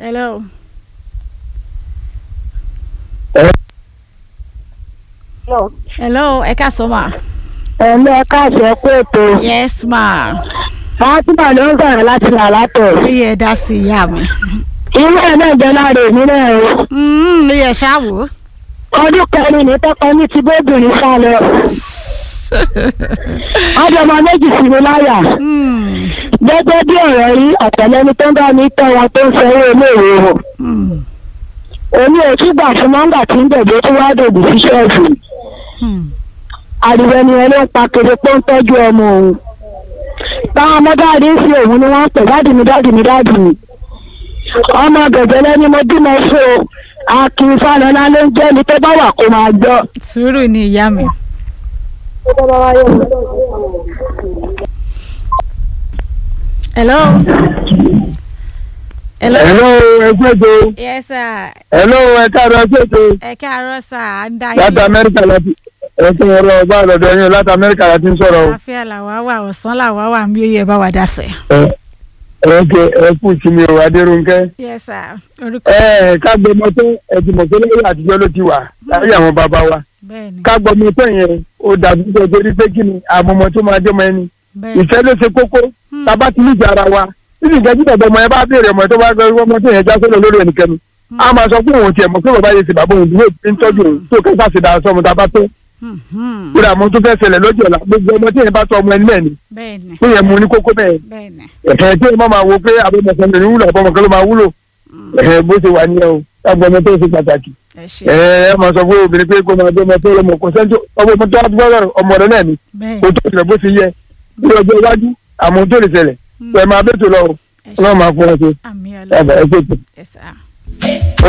hello. hello ẹ ká sọ ma. ẹ̀mí ẹ̀ka àṣẹ pé ètò yes ma. fatima ló ń sọ̀rọ̀ láti là látọ̀. ó yẹ dá sí ìyá mi. irú ẹ̀ náà jẹ́ lára èmi náà o. ó yẹ ṣáàwó. ọdún kẹrin ní tọkọ ní ti bóbìnrin sá lọ. ọdọmọ méjì sí mi láyà. gẹ́gẹ́ bí ọ̀rọ̀ yìí ọ̀tẹ̀lẹ́ni tó ń bá mi tọ́ wọn tó ń sanwó iléèwé wọn. èmi ò tún gbà fún mọ́ńgà tí ń bẹ̀bẹ̀ tó wá dòbí sí ṣọ́ọ̀bù. àdìrẹ ni ẹni ń pa kiri pé ń tọ́jú ọmọ òun. táwọn ọmọdáàdì ń fi òun ni wọ́n ń pè dáàdì mi dáàdì mi dáàdì mi. ọmọ gẹ̀gẹ́lẹ́ ni mo bímọ fún o akin falọlá ló ń jẹ́ ni tó bá wà kó máa gbọ́. sùúrù ni ìyá mi. hello. hello. hello ẹgbẹ́jọ yes sir. hello ẹ̀ka rẹ̀ ẹgbẹ́jọ ẹ káàárọ̀ sà á ń dá láti amẹ́ríkà láti ẹ̀sìn ọ̀rọ̀ ọba àlọ́dọ̀ yín láti amẹ́ríkà láti ń sọ̀rọ̀ o. àfíà làwa wà ọ̀sán làwa wà ń bí ó yẹ bá wa dá sẹ̀. ẹ̀ẹ́dẹ̀ ẹ̀kú sí mi ò adérúnkẹ́. yes sir. orúkọ ẹ̀ẹ́ kágbọ́ mọ́tò ẹ̀dùnmọ̀ tó lẹ́yìn àtijọ́ ló ti wà láyé àwọn bàbá wa. bẹ́ẹ̀ ni kágbọ́ mọ́tò yẹn ó dàbí tó torí pé kí ni àmọ́mọ́ tó máa jọmọ ẹni. bẹ́ẹ̀ ni. ìfẹ́ ló ṣe kókó tábà tí níjà ara wa nínú ìjẹ́ títọ̀ ọmọ yẹn bá béèrè ọmọ tó bá gbọ́ ọmọ tó yẹn já sọ́dọ̀ lórí ẹnikẹ́ni. a máa sọ fún òun tiẹ̀ mọ̀ pé bàbá yẹn ti bàbá òun dúró ń tọ́jú òun tó kẹ́sà sí dáa sọ́mu tá a bá tó Mhm. kúrò àmọ́ tó fẹ́ ṣẹlẹ̀ lọ́jọ́ ọ̀la gbogbo ọmọ tí yẹn bá tọ́ ọmọ ẹni náà ni bẹ́ẹ̀ ni tó yẹ mú ní kókó bẹ́ẹ̀ bẹ́ẹ̀ ni. ẹ̀hẹ̀ tí yẹn máa wo pé abọ́mọ̀sán lè ní wúlò abọ́mọ̀kan ló máa wúlò ẹ̀hẹ̀ bó ṣe wà nìyẹn o lágbo ọmọ tó ṣe pàtàkì ẹ ṣe ẹ̀ ẹ máa sọ fún obìnrin pé kó máa gbé ọmọ tó lọmọ kò sẹ́ńtò ọmọ ọmọ tó wá gbọ́dọ̀ ọmọ rẹ náà ni bẹ́ẹ̀ kò tó ṣẹlẹ̀ bó ṣe yẹ ní ọjọ́ iwájú àmọ́ tó lè ṣẹlẹ̀ ẹ̀ máa bẹ́tò lọ ẹ ṣe ọlọ́run máa fún ọ ṣe àmì ẹ̀ ọlọ́run ẹ̀ ṣètò. ẹ sà.